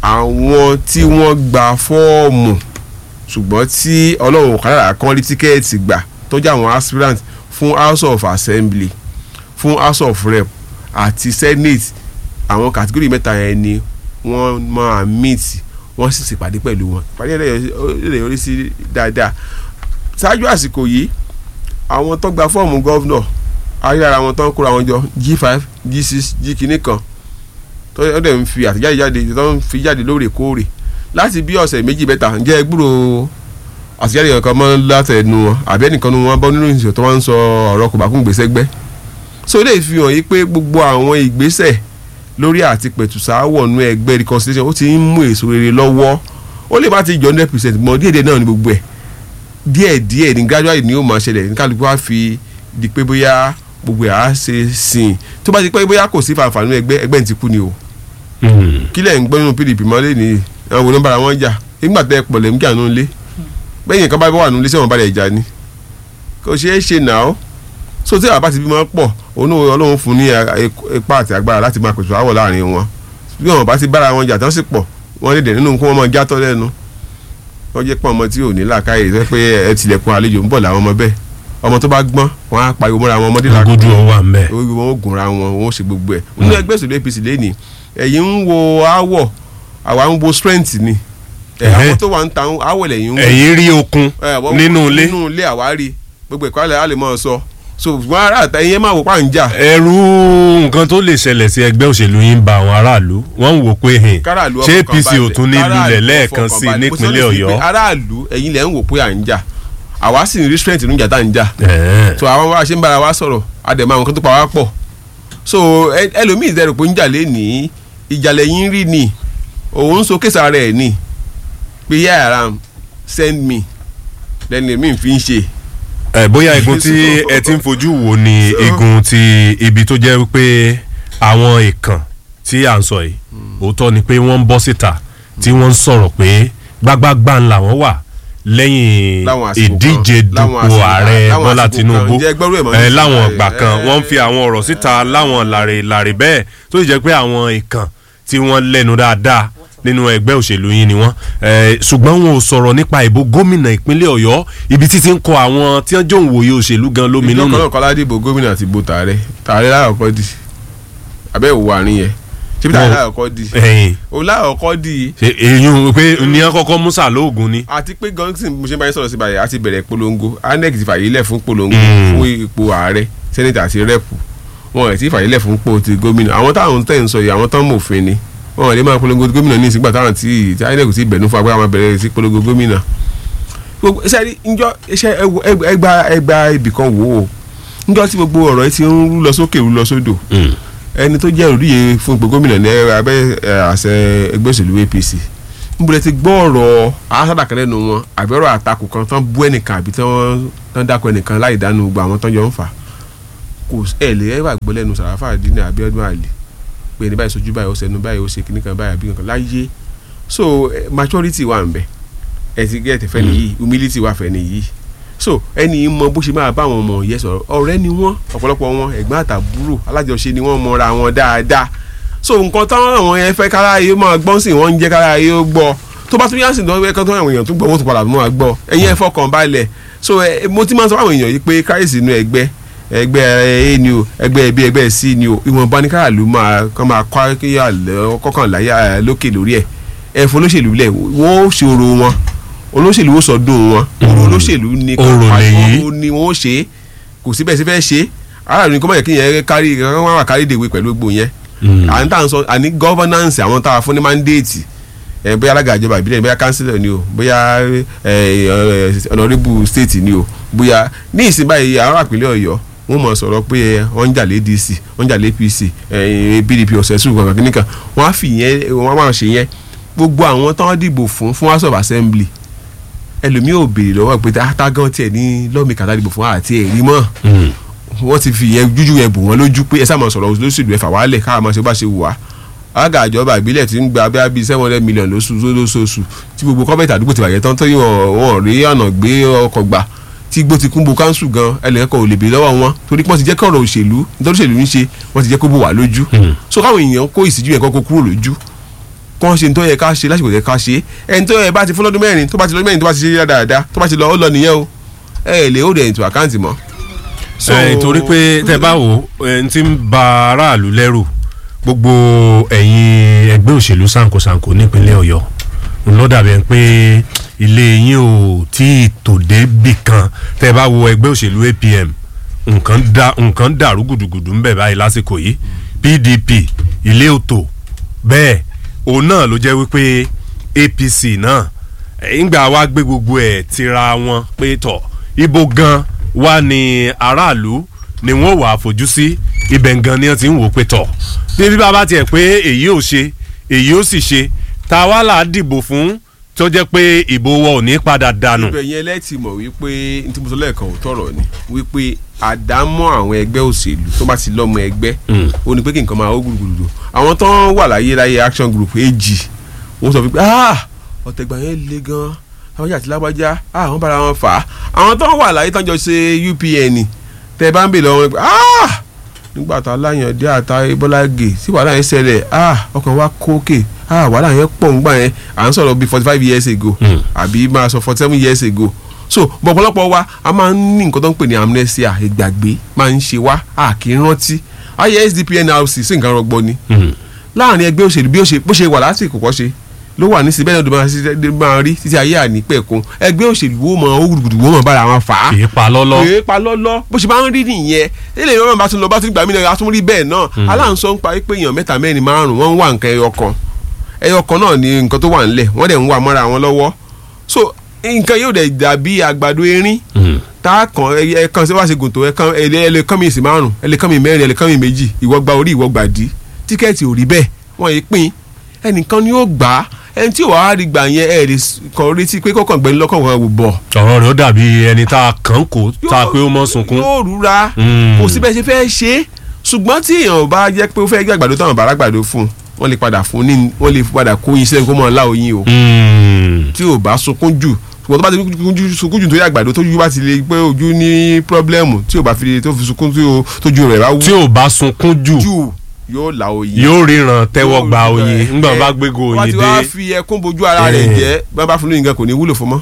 àwọn tí wọ́n gba fọ́ọ̀mù ṣùgbọ́n tí ọlọ́run kàdára kan rí tíkẹ́ẹ̀tì gbà tọ́jú àwọn aspirant fún house of assembly fún house of rep àti senate àwọn kàtígórì mẹ́ta yẹn ni wọ́n máa meet wọ́n sì ṣèpàdé pẹ̀lú wọn ìpàdé rẹ̀ yọrí sí dáadáa ṣáájú àsìkò yìí àwọn tó gba fọ́ọ̀mù gọ́vnọ̀ ayélujára wọn tó ń kóra wọn jọ g5 g6 g kìíní kan tó yẹ dẹ̀ ń fi àtẹ̀jáde jáde tó ń fi jáde lóòrèkóòrè láti bí ọ̀sẹ̀ méjì mẹ́ta ǹjẹ́ gbúrò àtẹ̀jáde kankan mọ́ látẹnu wọn àbí ẹnìkan nu wọn bọ́ nínú ìṣòro tó wọ́n ń sọ ọ̀rọ̀ kò bá kún gbèsè gbẹ́ so lè fi hàn yí pé gbogbo àwọn ìgbésẹ̀ lórí àti pẹ̀tùsáwọ̀ nú ẹgbẹ́ reconciliation ó ti ń mú èso rere lọ́wọ́ ó lè bá ti jọ hundred percent mọ́ díẹ̀díẹ̀ náà ní gbogbo ẹ̀ díẹ̀díẹ̀ ní gradually ni ó máa ṣẹlẹ̀ ní kálukú á fi di pé bóyá gbogbo ẹ̀ á ṣe sìn tó bá ti pẹ́ bóyá kò sí fàǹfààní ẹgbẹ́ ẹgbẹ́ ti kú ni o kílẹ̀ ń gbọ́ nínú PDP mọ́lẹ̀ ní àwọn wo ló ń bára wọn jà nígbà tẹ́ ẹ pọ̀ lẹ́mú jà nínú ilé bẹ́ẹ̀ kan bá wà nínú ilé sẹ́wọ̀n balẹ̀ ìjà ni kò ṣeé ṣe nà ó so tí àwọn bá ti bímọ pọ̀ òun ọlọ́run fún ní ipá àti agbára láti máa pèsè àwọ̀ láàrin wọn bí wọn bá ti bára wọn jà tán sì pọ̀ wọn lè dẹ̀ nínú kó wọn máa játọ́ lẹ́nu wọ́n jẹ́ pọ̀ ọmọ tí ò ní làákàyè tó pé ẹ tilẹ̀kùn àlejò ń bọ̀ làwọn ọmọ bẹ́ẹ̀ ọmọ tó bá gbọ́n wọn á pariwo mọ́ra wọn ọmọdé làkúndé ogójú ọwọ́ àmẹ́. wọn ó gùnra wọn wọn ó ṣe gbogbo ẹ̀ nínú ẹgbẹ́ òṣèlú APC lẹ́nìí ẹ̀yin ń wo àwọ̀ àwa ń wo strength ni àwọn tó wà ń ta àwọ̀ lẹ́yìn ń wo ẹ̀yin rí okun nínú ilé nínú ilé àwa rí gbogbo ẹ̀kọ́ àlẹ́ àlẹ́ mọ́ ọ sọ so ṣùgbọ́n ará àtà ẹ̀yin máa wò pa ń jà. ẹ̀rù nǹkan tó lè ṣẹlẹ̀ sí ẹgbẹ́ òṣèlú yín ba àwọn aráàlú wọ́n ń wò pé hìn ṣé APC ò tún ní lulẹ̀ lẹ́ẹ̀kan sí nípínlẹ̀ Ọ̀yọ́. aráàlú ẹ̀yin lẹ́ ń wò pé à ń jà àwa sì ní restraint nínú ìjà tá à ń jà so àwọn wa ṣe ń bára wa sọ̀rọ̀ àdèmọ̀ àwọn kan tó pa wá pọ̀ so ẹlòmíì dẹrù pé ń jà lé ní ìjàlẹ̀ yín rí ni òun so kéṣà rẹ̀ ni pé yàrá send me lẹ́nu mi fi ń ṣe ẹ bóyá igun tí ẹ ti ń fojú wo ni igun ti ibi tó jẹ́ wípé àwọn ìkàn tí à ń sọ yìí òótọ́ ni pé wọ́n ń bọ́ síta tí wọ́n ń sọ̀rọ̀ pé gbágbágbá ńlá wọn wà lẹ́yìn ìdíje dupò ààrẹ Bọ́lá Tinubu ẹ láwọn ìgbà kan wọ́n ń fi àwọn ọ̀rọ̀ síta láwọn làrè bẹ́ẹ̀ tó sì jẹ́ pé àwọn ìkàn tí wọ́n lẹ́nu dáadáa nínú ẹgbẹ́ òṣèlú yín ni wọ́n ṣùgbọ́n wọn ò sọ̀rọ̀ nípa ìbò gómìnà ìpínlẹ̀ ọ̀yọ́ ibi títí ń kọ àwọn tí wọ́n jọ ń wòye òṣèlú gan lóminú nù. ìjọba kọ́lá dìbò gómìnà àti ìbò tààrẹ tààrẹ láàkọ́ di abẹ́ òwò àárín yẹn ṣé tààrẹ láàkọ́ di òun láàkọ́ di. èyí pé ní akọ́kọ́ musa lóògùn ni. àti pé gọ́ńsìn mo ṣe bá yín sọ̀rọ̀ sí báyìí àti bẹ̀rẹ̀ polongo anec ti fàyè lẹ̀ fún polongo fún ipò ààrẹ sẹ́nẹ̀tì àti rẹ́pù wọn ẹ̀ ti fàyè lẹ̀ fún ipò ti gómìnà àwọn táwọn tẹ̀ ń sọ yìí àwọn tán mòfin ni wọn lè máa polongo gómìnà ní ìsìgbà táwọn tí inec ti bẹ̀nu fún agbára máa bẹ̀rẹ̀ sí polongo gómìnà. iṣẹ́ njọ́ iṣẹ́ ẹgbà ẹgbà ibì kan wò ó njọ́ tí gbogbo ọ̀rọ̀ yìí ti ń rú lọ sókè rú lọ sódò ẹni tó jẹ́ olùdíje fún ipò gómìnà ní abẹ́ ẹ, àṣẹ ẹgbẹ́ òṣèlú APC nbọlẹ ti gbọ́ ọ̀rọ̀ asádàkẹ́ lẹ́nu wọn àbí ọ̀rọ̀ àtakò kan tán bú ẹnìkan àbí tán tán dákọ̀ ẹnìkan láì dánú gba àwọn tán jọ ń fà kò ẹ lè ẹ bá gbọ́ lẹ́nu Sàràfà Àdínà Abíọ́dún Àlè pé ẹni báyìí sojú báyìí ó sẹnu báyìí ó ṣe kíní kan báyìí àbí nǹkan láyé so eh, maturity wà ń bẹ ẹ ti gẹ́ẹ̀tì fẹ́ nìyí humility wà fẹ́ nìyí so ẹni yìí mọ bó ṣe máa bá àwọn ọmọ yẹn sọ̀rọ̀ ọ̀rẹ́ ni wọ́n ọ̀pọ̀lọpọ̀ wọn ẹ̀gbọ́n àtàbúrò alájọṣe ni wọ́n mọra wọn dáadáa so nǹkan táwọn àwọn yẹn fẹ́ kára yìí máa gbọ́n sí wọ́n ń jẹ́ kára yìí ó gbọ́ tó bá tún yá sí ìdánwò ẹ̀kan tó àwọn èèyàn tó gbọ́ wọ́n tún padà mọ́ wa gbọ́ ẹ̀yin ẹ fọkàn balẹ̀ so ẹ mo ti máa ń sọ fún àwọn èèyàn yìí pé káyèsí inú ẹgbẹ́ ẹgbẹ́ a ni o ẹgbẹ́ b ẹgbẹ́ c ni o ìwọ̀nba ní káàlú máa kọ́ máa kọ́ kíyà kọ́kànlá yà lókè lórí ẹ̀ ẹ fún olóṣèlú lẹ̀ wọ́n ó ṣòro wọn olóṣèlú ó sọdún wọn ọ̀rọ̀ olóṣèlú ni Ọ̀rọ̀ lèyí. ọ̀rọ̀ ni wọ́n ó ṣe é kò síbẹ̀ sí fẹ́ ṣe é aráàlú ni kọ́ mọ̀ yẹ kí yẹn kárí kọ́ máa wà kárí dèwe pẹ̀lú gbogbo yẹn à ń tà ń sọ àní governance àwọn tá a fún ní mandate ẹ bóyá alága ìjọba ìbílẹ̀ bóyá councillor ni o bóyá ẹ, ẹ, honourable state ni o bóyá ní ìsìn báyìí àwọn àpilẹ̀ ọ̀yọ́ wọ́n mọ̀ sọ̀rọ̀ pé ẹ, wọ́n ń jà lé dc wọ́n ń jà lé apc ẹ, pdp ọ̀sẹ̀sùn kankan kìnìkan wọ́n á fi yẹn wọ́n á máa ṣe yẹn gbogbo àwọn tán dìbò fún fún house of assembly ẹlòmíì ò béèrè lọ́wọ́ pé tágán tiẹ̀ ní lọ́ọ̀mì kàtà dìbò fún àti ẹ̀rí mọ́ wọ́n ti fi yẹn jújú yẹn bò wọ́n lójú pé ẹ sáà máa sọ̀rọ̀ lóṣèlú ẹ̀fà wálẹ̀ káà máa ṣe bá ṣe wù wá alága ìjọba ìbílẹ̀ ti ń gba bíi bíi seven hundred million lóṣù lóṣooṣù tí gbogbo kọ́mẹ̀tì àdúgbò ti bàjẹ́ tán tó yàn wọ́n rí ọ̀nà gbé ọkọ̀ gbà tí gbó ti kún bo káńsù gan ẹlẹ́kọ̀ ò lè béèrè lọ́wọ́ wọn torí pé wọ́n ti jẹ́ kọ̀rọ̀ òṣèlú nítorí òṣèlú ń ṣe wọ́n ti jẹ́ kó bò wá lójú so káwọn èèyàn kó ìsìjú yẹn kọ́kọ́ kúrò lójú kọ́ ṣe tó yẹ ká ṣe lásìkò yẹ ká ṣe ẹni tó yẹ bá ti fún lọ́dún mẹ́rin tó bá ti lọ́dún mẹ́rin tó bá ti ṣe dáadáa tó bá ti lọ ó lọ nìyẹn o ẹ lè ó dẹ̀ into àkáǹtì mọ́. So- ẹ torí pé tẹ bá wò ẹ n ti ń ba aráàlú lẹ́rù gbogbo ẹ̀yin ẹgbẹ́ òṣèlú sankosanko nípínlẹ̀ ọ̀yọ́ ńlọ́dàbẹ̀ pé ilé yín ò tí ì tò débì kan tẹ bá wo ẹgbẹ́ òṣèlú apm nǹkan da nǹkan dàrú gùdùgùdù ń bẹ̀ báyìí lásìkò yìí pdp ilé òtò bẹ́ẹ̀ òun náà ló jẹ́ wípé apc náà ìgbà wa gbé gbogbo ẹ̀ tira wọn pé tọ̀ ibo gan wà ní aráàlú ni wọ́n wà fojú sí ibẹ̀ gan ni wọ́n ti ń wò ó pé tọ̀ bí bí bàbá tiẹ̀ pé èyí ò ṣe èyí ò sì ṣe ta wá là á dìbò fún tó jẹ́ pé ìbò wọn ò ní padà dànù. ibẹ̀ yẹn lẹ́tì mọ̀ wípé n tí mo sọ lẹ́ẹ̀kan ò tọ̀rọ̀ ni wípé àdámọ́ àwọn ẹgbẹ́ òṣèlú tó bá ti lọ́mọ ẹgbẹ́ ó ní pé kí nǹkan máa ó gbùdùgbùdù àwọn tó ń wà láyé láyé action group AG wọ́n sọ wípé ah ọ̀tẹ̀gbà yẹn le gan àwọn yàtí lágbájá ah wọ́n bára wọn fà á àwọn tó ń wà láyé tán jọ ṣe UPN tẹ́ ẹ bá ń bè lọ́wọ́ pé ah nígbà tá a láyàn dé àta bọ́lágè tí wàhálà yẹn ṣẹlẹ̀ ah ọkàn wa kókè ah wàhálà yẹn pọ̀ ńgbà yẹn à ń sọ̀rọ̀ bíi forty five years ago Mm. àbí máa sọ forty seven years ago so bọ̀pọ̀lọpọ̀ wa a máa ń ní nǹkan tó ń pè ní amnesia ìgbàgbé máa ń ṣe wá a kì í rántí ayé SDP NLC sí nǹkan rọgbọ ni Mm. láàrin ẹgbẹ́ òṣèlú bí ó ṣe bó ṣe wà lásìkò kọ́ ṣe ló wà ní síbẹ̀ náà ló máa ṣe- máa rí títí ayé àní pẹ̀kun ẹgbẹ́ òṣèlú wo mọ̀ ó gbùdùgbùdù wo mọ̀ bára wọn fà á kì í pa lọ́lọ́. èé pa lọ́lọ́ bó ṣe máa ń rí nìyẹn ilé ìwé bá tún lọ bá tún gbà mí náà a tún rí bẹ́ẹ̀ náà aláǹsọ ń pa pé èèyàn mẹ́ta mẹ́rin márùn wọ́n ń wá nǹkan ẹyọ kan ẹyọ kan náà ni nǹkan tó wà ńlẹ̀ wọ́n dẹ̀ ń wà mọ́ra wọn lọ́wọ́ so nǹkan yóò dẹ̀ dàbí àgbàdo erin Mm. tá a kàn ẹ ẹ kan sí wá ṣe gùn tó ẹ kan ẹ lè ẹ lè kán mi sí márùn ẹ lè kán mi mẹ́rin ẹ lè kán mi méjì ìwọ gba orí ìwọ gbà dí tíkẹ́ẹ̀tì ò rí bẹ́ẹ̀ wọ́n yìí pín ẹnìkan ni ó gbà á ẹni tí ò wá rí gbà yẹn ẹ lè kàn retí pé kọ́kàn gbẹ́ni lọ́kàn kan wò bọ̀ ọ̀rọ̀ rẹ̀ ó dàbí ẹni tá a kàn kó tá a pé ó mọ́ sunkún. yóò rúra Mm. kò sí bẹ́ẹ̀ ṣe fẹ́ ṣe é ṣùgbọ́n tí èèyàn bá jẹ́ pé ó fẹ́ gbé àgbàdo táwọn bàrà àgbàdo fún un wọ́n lè padà fún un ní wọ́n lè padà kó yin sílẹ̀ kó mọ̀ ọ́n lá oyin o Mm. tí ò bá sunkún jù ṣùgbọ́n tó bá ti sunkún jù sunkún jù nítorí àgbàdo tójú bá ti lè pé ojú ní pírọ́blẹ́mù tí ò bá fi tó fi sunkún tí ò- tójú rẹ̀ bá wú tí ò bá sunkún jù jù yóò lá oyin yóò ríran tẹ́wọ́ gba Yóò- oyin ẹ, ńgbà ẹ, bá gbégo wọ́n oyin ti wá dé. fi ẹkún bojú ara rẹ̀ Eh. jẹ́ bá bá fún lóyún gan kò ní wúlò fún mọ́.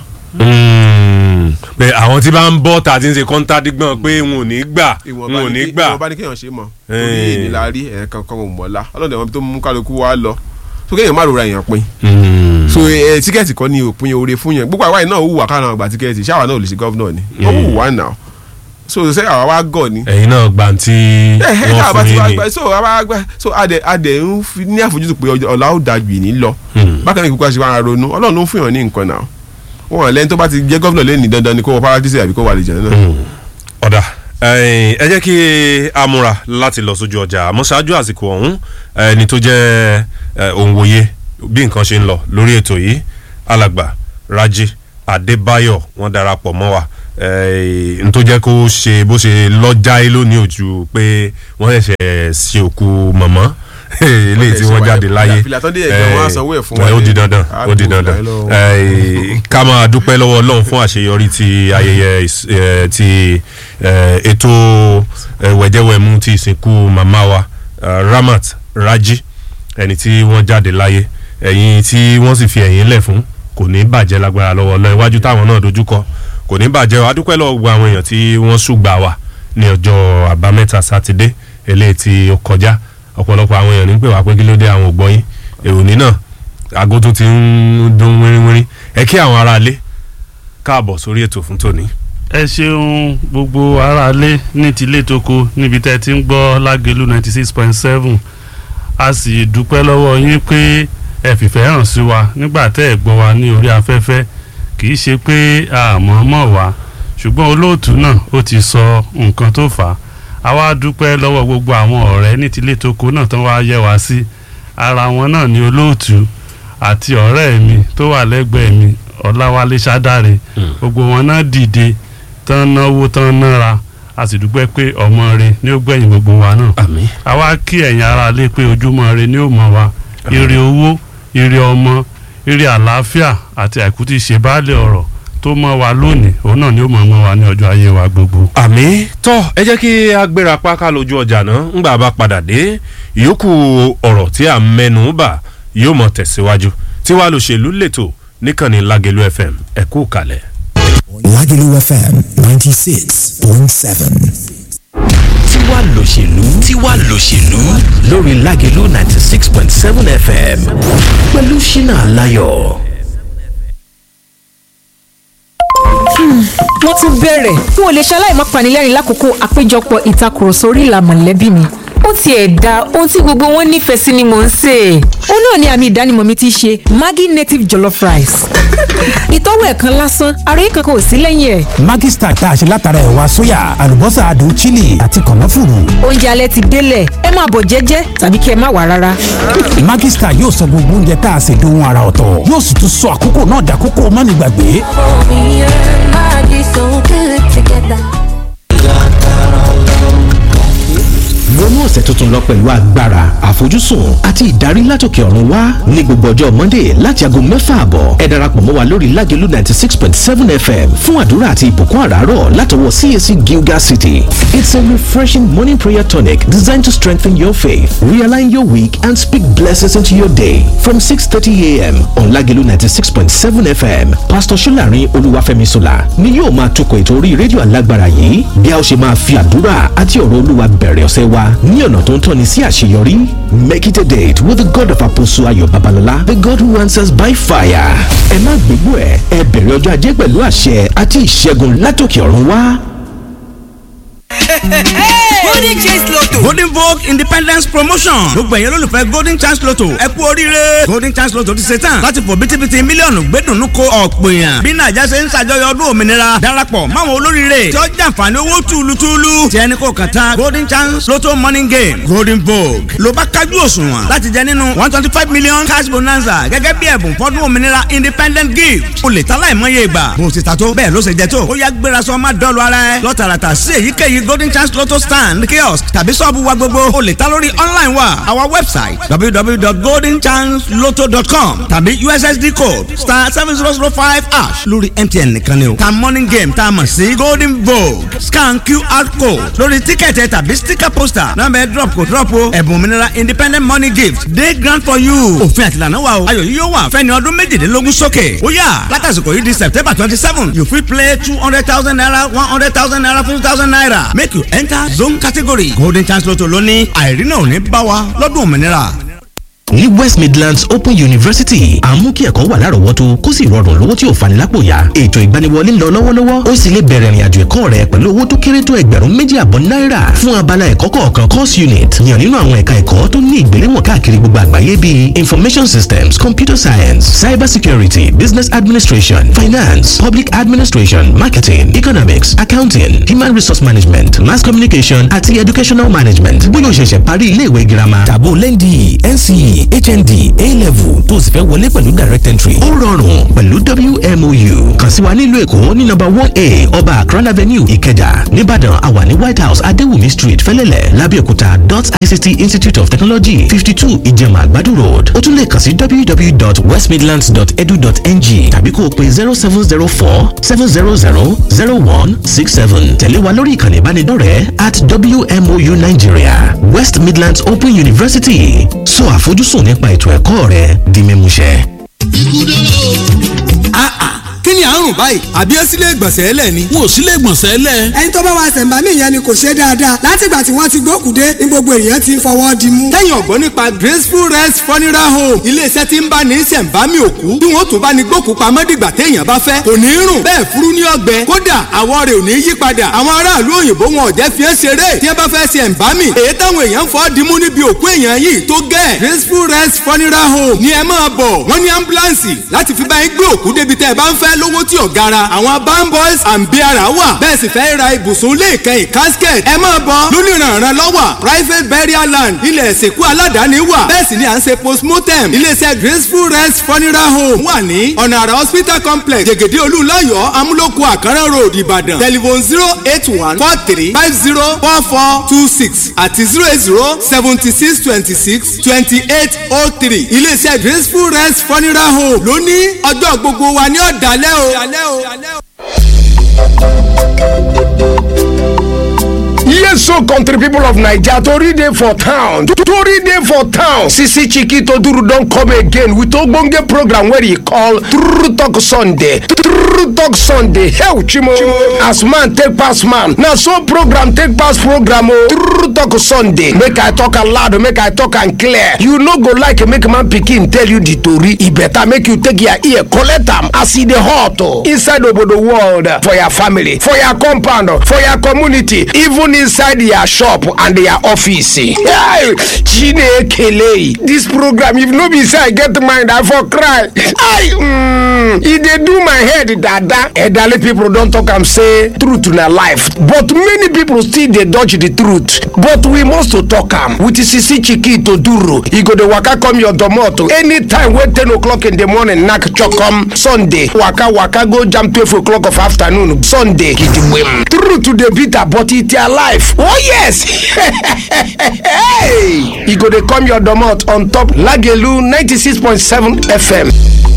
Mm. pé àwọn tí bá ń bọ́ ta ti ń ṣe kọ́ńtàdígbọ̀n pé wọn ò ní gbà wọn ò ní gbà. ìwọ̀nba ní kéèyàn ṣe mọ̀ torí Eh. èyí la rí ẹ̀ẹ̀kan kan ò mọ̀ọ́lá ọlọ́dẹ wọn tó mú kálukú wa lọ so kéèyàn má rora èèyàn pin Mm. so ẹ tíkẹ́ẹ̀tì kan ní òpin oore fún yẹn gbogbo àwa yìí náà ó wù wá kára àgbà tíkẹ́ẹ̀tì ṣé àwa náà ò lè ṣe gọ́vnọ̀ ni ó wù wá náà so ṣé àwa wá gọ̀ ni ẹ̀yin náà gbà tí ẹ ẹ wọ́n àbá fún tí yín wàá ni. gbà so àwa gbà so adẹ adẹ ń fi ní àfojúsùn pé ọjọ́- ọ̀la ó da jù ní lọ Mm. bákan náà kíkú àṣewà ara ronú ọlọ́run ló ń fún yàn ní nǹkan náà wọn lẹ́ni tó bá ti jẹ́ gọ́vnọ̀ lẹ́ni dandan ni kó wọ paradise àbí kó wà lè jẹ́ náà. Mm. ọ̀dà ẹ jẹ́ kí a múra láti lọ sójú ọjà àmọ́ ṣáájú àsìkò ọ̀hún ẹni tó jẹ́ òǹwòye bí nǹkan ṣe ń lọ lórí ètò yìí alàgbà Rájí Adébáyọ̀ wọ́n darapọ̀ mọ́ wa n tó jẹ́ kó ṣe bó ṣe lọ́jáì lónìí ojú pé wọ́n ṣẹ̀ṣẹ̀ ṣe òkú mọ̀mọ́ eléyìí tí wọ́n jáde láyé ó di dandan ó di dandan ká máa dúpẹ́ lọ́wọ́ Ọlọ́run fún àṣeyọrí ti ayẹyẹ ti ètò wẹ̀jẹ̀wẹ̀mú ti ìsìnkú màmá wa Ramat Rájí ẹni tí wọ́n jáde láyé ẹ̀yìn tí wọ́n sì fi ẹ̀yìn lẹ̀ fún kò ní bàjẹ́ lágbára lọ́wọ́ Ọlọ́run iwájú táwọn náà dojúkọ kò ní bàjẹ́ o adúpẹ́ lọ́wọ́ gbogbo àwọn èèyàn tí wọ́n ṣùgbà wà ní ọjọ́ àbámẹ́ta sátidé eléyìí tí ó kọjá ọ̀pọ̀lọpọ̀ àwọn èèyàn ní pè wá pé kí ló dé àwọn ògbọ́yìn èrò ní náà aago tó ti ń dún wíríwírí ẹ kí àwọn aráalé káàbọ̀ sórí ètò fún tòní. ẹ ṣeun gbogbo aráalé ní tilé toko níbi tẹ́ ti ń gbọ́ lágẹ̀lú ninety six point seven a sì dúpẹ́ lọ́wọ́ yín pé ẹ fìfẹ́ hàn sí wa nígbà tẹ́ ẹ gbọ́ wa ní orí afẹ́fẹ́ kì í ṣe pé àmọ́ mọ̀ wá ṣùgbọ́n olóòtú náà ó ti sọ nǹkan tó fà á a wá dúpẹ́ lọ́wọ́ gbogbo àwọn ọ̀rẹ́ ní tilé toko náà tán wá yẹ wá sí ara wọn náà ní olóòtú àti ọ̀rẹ́ mi tó wà lẹ́gbẹ̀ẹ́ mi ọ̀làwálé ṣádáre gbogbo wọn náà dìde tán náwó tán nára a sì dúpẹ́ pé ọmọ rẹ ní ó gbẹ̀yìn gbogbo wa náà àmín a wá kí ẹ̀yin ara lé pé ojúmọ́ rẹ ní ó mọ̀ wá ire owó ire ọmọ ire àlàáfíà àti àìkú tí ṣe baálẹ̀ ọ̀rọ̀ tó mọ́ wa lónìí òun náà ni ó mọ̀ mọ́ wa ní ọjọ́ ayé wa gbogbo. àmì tọ́ ẹ jẹ́ kí a gbéra páká lójú ọjà náà ńgbà bá padà dé ìyókù ọ̀rọ̀ tí a mẹ́nu bà yóò mọ̀ tẹ̀síwájú tí wàá lòṣèlú lẹ́tọ̀ níkànnì Lágelú FM ẹ kú kalẹ̀. Lágelú FM ninety six point seven tiwa lòṣèlú tiwa lòṣèlú lórí Lágelú ninety six point seven FM pẹ̀lú Ṣínà Aláyọ̀. wọ́n tún bẹ̀rẹ̀ n ò lè ṣaláì má panilẹ́rìn lákòókò àpéjọpọ̀ ìtakùrọ̀sọ orí ìlà mọ̀lẹ́bí mi ó tiẹ̀ da ohun tí gbogbo wọn nífẹ̀ẹ́ sí ni mò ń sè é ó náà ni àmì ìdánimọ̀ mi ti ṣe Maggi native jollof rice ìtọ́wò ẹ̀kan lásán ara yìí kankan ò sí lẹ́yìn ẹ̀. Maggi Star tá a ṣe látara ẹ̀wà sóyà àlùbọ́sà adùn chili àti kànáfùrù. oúnjẹ alẹ́ ti délẹ̀ ẹ máa bọ̀ jẹ́jẹ́ tàbí kí ẹ má wà rárá. Maggi Star yóò sọ gbogbo oúnjẹ tá a ṣe dohun ara ọ̀tọ̀ yóò sì tún sọ àkókò náà dàkókò mọ́nìgbàgbé. wọnú ọ̀sẹ̀ tuntun lọ pẹ̀lú agbára àfojúsùn àti ìdarí látòkè ọ̀run wá ní gbogbo ọjọ́ monday láti aago mẹ́fà àbọ̀ ẹ darapọ̀ mọ́ wa lórí lágẹ̀lú ninety six point seven fm fún àdúrà àti ìbùkún àràárọ̀ látọwọ́ cac gilgal city it's a refreshing morning prayer tonic designed to strengthen your faith realign your week and speak blessings into your day from six thirty a.m. on lágẹ̀lú ninety six point seven fm pastor solarin olúwàfẹ́mi sola ni yóò máa tukọ̀ ètò orí rédíò alágbára yìí bí a ó ṣe máa fi àdúrà àti ọ̀rọ̀ olúwa bẹ̀rẹ̀ ọ̀sẹ̀ wa ní ọ̀nà tó ń tọ́ni sí àṣeyọrí. Make it a date with the God of Apostle Ayo Babalola, the God who answers by fire. Ẹ má gbégbó ẹ̀, ẹ bẹ̀rẹ̀ ọjọ́ ajé pẹ̀lú àṣẹ àti ìṣẹ́gun látòkè ọ̀run wá. golden chance lotto golden vogue independence promotion gbogbo ẹ̀yẹ́ lólùfẹ́ golden chance lotto ẹ kú oríire golden chance lotto ti ṣe tán láti fò bítíbitì mílíọ̀nù gbẹ́dùnú ko ọ̀pọ̀ èèyàn bí nàìjà ṣe ń ṣàjọyọ̀ ọdún òmìnira darapọ̀ máwọn olóríire tí ó jàǹfààní owó túlùtúlù tí ẹni kò kàn tán golden chance lotto morning game golden vogue ló bá kájú òṣùwọ̀n láti jẹ nínú one twenty five million cash bonanza gẹ́gẹ́ bí ẹ̀bùn fọ́dún òmìnira independent gift o lè ta láìmọye ìgbà bó o ti ta tó bẹ́ẹ̀ ló ṣe jẹ tó ó yá gbéra sọ má dọ́ọ̀lù ara ẹ lọ́tàràtà sí èyíkéyìí golden chance lotto stand kiosk tàbí sọ́ọ̀bù wa gbogbo o lè ta lórí online wa our website www.goldenchancelotto.com tàbí ussd code star seven zero zero five hash lórí mtn nìkan ni o ta morning game tá a mọ̀ sí golden vogue scan qr code lórí tíkẹ̀tì tàbí sticker poster nọ́ọ̀mù ẹ̀ drop kò drop o ẹ̀bùn òmìnira independent money gift dey grand for you òfin àtìlànà wa o ayọ̀ yìí yóò wà fẹ́ni ọdún méjìdínlógún sókè ó yá látàsìkò yìí di september twenty seven you fit play two hundred thousand naira one hundred thousand naira fifty thousand naira make you enter zone category golden chance lotto lónìí àìrí náà ò ní bá wa lọ́dún òmìnira ní west midlands open university à ń mú kí ẹ̀kọ́ wà lárọ̀ọ́wọ́tó kó sì rọrùn lówó tí ò fani lápò yá ètò ìgbaniwọlé ń lọ lọ́wọ́lọ́wọ́ ó sì lè bẹ̀rẹ̀ ìrìnàjò ẹ̀kọ́ rẹ pẹ̀lú owó tó kéré tó ẹgbẹ̀rún méjì àbọ̀ náírà fún abala ẹ̀kọ́ kọ̀ọ̀kan course unit yàn nínú àwọn ẹ̀ka ẹ̀kọ́ tó ní ìgbéléwọ̀n káàkiri gbogbo àgbáyé bíi information systems computer science cyber security business administration finance public administration marketing economics accounting human resource management mass communication àti educational management bóyá o ṣẹ̀ṣẹ̀ parí iléèwé girama tàbó lẹ́ndì nce hnd a-level tó o sì fẹ́ wọlé pẹ̀lú direct entry ó rọrùn pẹ̀lú wmou kàn sí wa nílùú èkó ní nọ́mbà one a ọba akran avenue ìkẹjà nìbàdàn àwa ní white house adéwùmí street fẹ́lẹ́lẹ̀ lábẹ́òkúta dot ict institute of technology fifty two ìjẹ̀mà àgbàdo road ó tún lè kàn sí www.westmidlands.edu.ng tàbí kó o pe zero seven zero four seven zero zero zero one six seven tẹ̀lé wa lórí ìkànnì ìbánidọ́rẹ̀ẹ́ at wmou nigeria west midlands open university sọ àfojúsùn nípa ètò ẹ̀kọ́ rẹ di mímúṣẹ. kí ni àrùn báyìí àbí ẹ sílé ìgbọ̀nsẹ̀ ẹlẹ̀ ni. wọn ò sílé ìgbọ̀nsẹ̀ ẹlẹ̀. ẹni tó bá wa ṣẹ̀ǹbámì yẹn ni kò ṣe dáadáa látìgbà tí wọ́n ti gbókùdé ní gbogbo èèyàn ti ń fọwọ́ di mú. kẹ́yìn ọ̀gbọ́n nípa graceful rest funeral home iléeṣẹ́ tí ń bá ní ṣẹ̀ǹbámì òkú bí wọ́n tún bá ní gbókù pamọ́ dìgbà téèyàn bá fẹ́ kò ní rùn bẹ́ẹ̀ furu ní ọgbẹ́ kódà àwọ̀ rẹ̀ ò ní yí padà àwọn aráàlú òyìnbó wọn ò jẹ́ fi é ṣeré tí wọ́n bá fẹ́ ṣẹ̀ǹbámì èyí táwọn èèyàn fọ́ dimú níbi òkú èèyàn yìí tó gẹ́ graceful rest funeral home ni ẹ máa bọ̀ wọ́n ní ambulance láti fi bá yín gbé òkú débi tẹ́ ẹ bá ń fẹ́ lówó tí ò gara àwọn aban boys and beara wà bẹ́ẹ̀ sì fẹ́ ra ibùsùn lè kẹ́yìn casket ẹ máa bọ̀ lónìrànràn lọ́wọ́ private burial land ilẹ̀ ìsìnkú aládàáni wà bẹ́ẹ̀ sì ni à ń ṣe postmortem iléeṣẹ́ graceful rest funeral home wà ní ọ̀nà àrà hospital complex jẹ̀gẹ̀dẹ̀ olúlayọ̀ amúlòkù àkàrà road ìbàdàn telephone zero eight one four three five zero four four two six àti zero eight zero seventy six twenty six twenty eight oh three iléeṣẹ́ graceful rest funeral home ló ní ọjọ́ gbogbo wa ní ọ̀dàlẹ́ o. yes so country people of naija tori dey for town tori dey for town sisi chiki toduru don come again with ogbonge program wey e call true talk sunday true talk sunday hell chimo as man take pass man na so program take pass program o true talk sunday make i talk am loud make i talk am clear you no go like make man pikin tell you the tori e better make you take your ear collect am as e dey hot o inside obodo world for your family for your compound for your community even inside their shop and their office. Hey, Chinekele, this program, if no be say I get mind, I for cry. I, mm, e dey do my head dada. Elderly people don talk am say truth na life, but many people still dey dodge the truth. But we must to talk am with Sisi Chiki Toduro. E go dey waka come your domot anytime wey ten o'clock in the morning knack chokom Sunday. Waka waka go jam twelve o'clock of afternoon Sunday. Gidigbem. Truth dey bitter but e their life. oh yes hey e go dey come your domot on top lagelu 96.7 fm.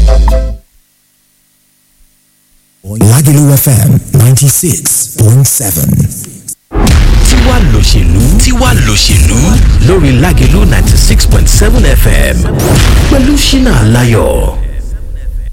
Lagelu FM 96.7. tiwa lòṣèlú tiwa lòṣèlú lórí Lágelú ninety six point seven fm pẹ̀lú Ṣínà Láyọ̀.